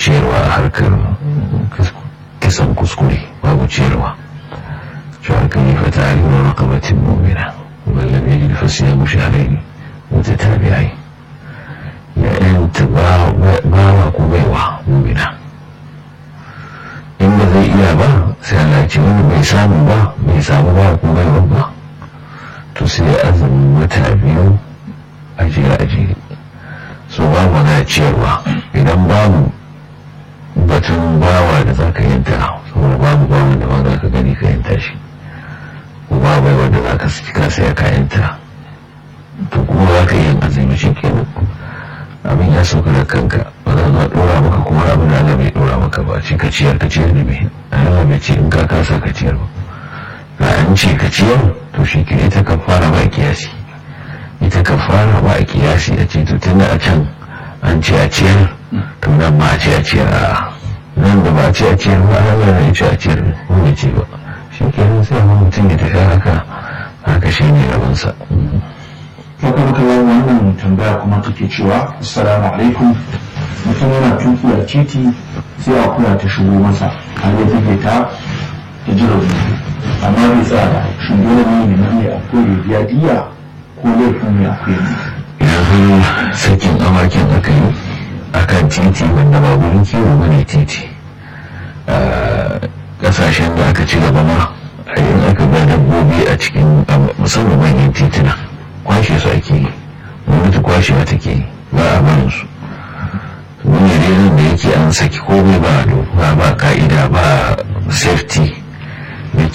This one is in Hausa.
ciyarwa a harkar kisan kuskure babu ciyarwa cewa kan yi fata a yiwuwar rakabatin mumina wallan ya ji fasiya musharai wata tabi'ai ya yanta bawa ko baiwa mumina in ba zai iya ba sai Allah ce wani bai samu ba bai samu ba ko baiwa ba to sai azumin wata biyu a jere a jere so babu na ciyarwa idan babu batun bawa da za ka yanta saboda babu bawa da ma za ka gani ka yanta shi ko babu wanda za ka ka saya ka yanta to kuma za ka yi azumi shi kenan abin ya sauka da kanka ba za a dora maka kuma abin da Allah bai dora maka ba ce ka ciyar ka ciyar da mai Allah bai ce in ka kasa ka ciyar ba ga an ce ka ciyar to shi ke ita ka fara ba kiyasi ita ka fara ba a kiyasi a ce to tun a can an ce a ciyar to nan ma a ce a ciyar a nan da ba a ce a ciyar ba Allah na ce a ciyar ko bai ce ba shi ke nan sai ma mutum ya tafi haka haka shi ne rabinsa. Makarkawar wannan tambaya kuma take cewa Assalamu alaikum mutum yana tuki a titi sai a kula ta shigo masa har ya take ta ta ji rauni amma bai tsaya ba shin dole ne ne ne a kore biya diya ko laifin ne akwai ne yanzu sakin awakin aka yi akan titi wanda ba wurin kiwo bane titi kasashen da aka ci gaba ma a yin aka ga dabbobi a cikin musamman manyan tituna kwashe su ake yi gwamnati kwashewa take yi ba a barin su wani renin da yake an saki komai ba ba ba ka'ida ba safety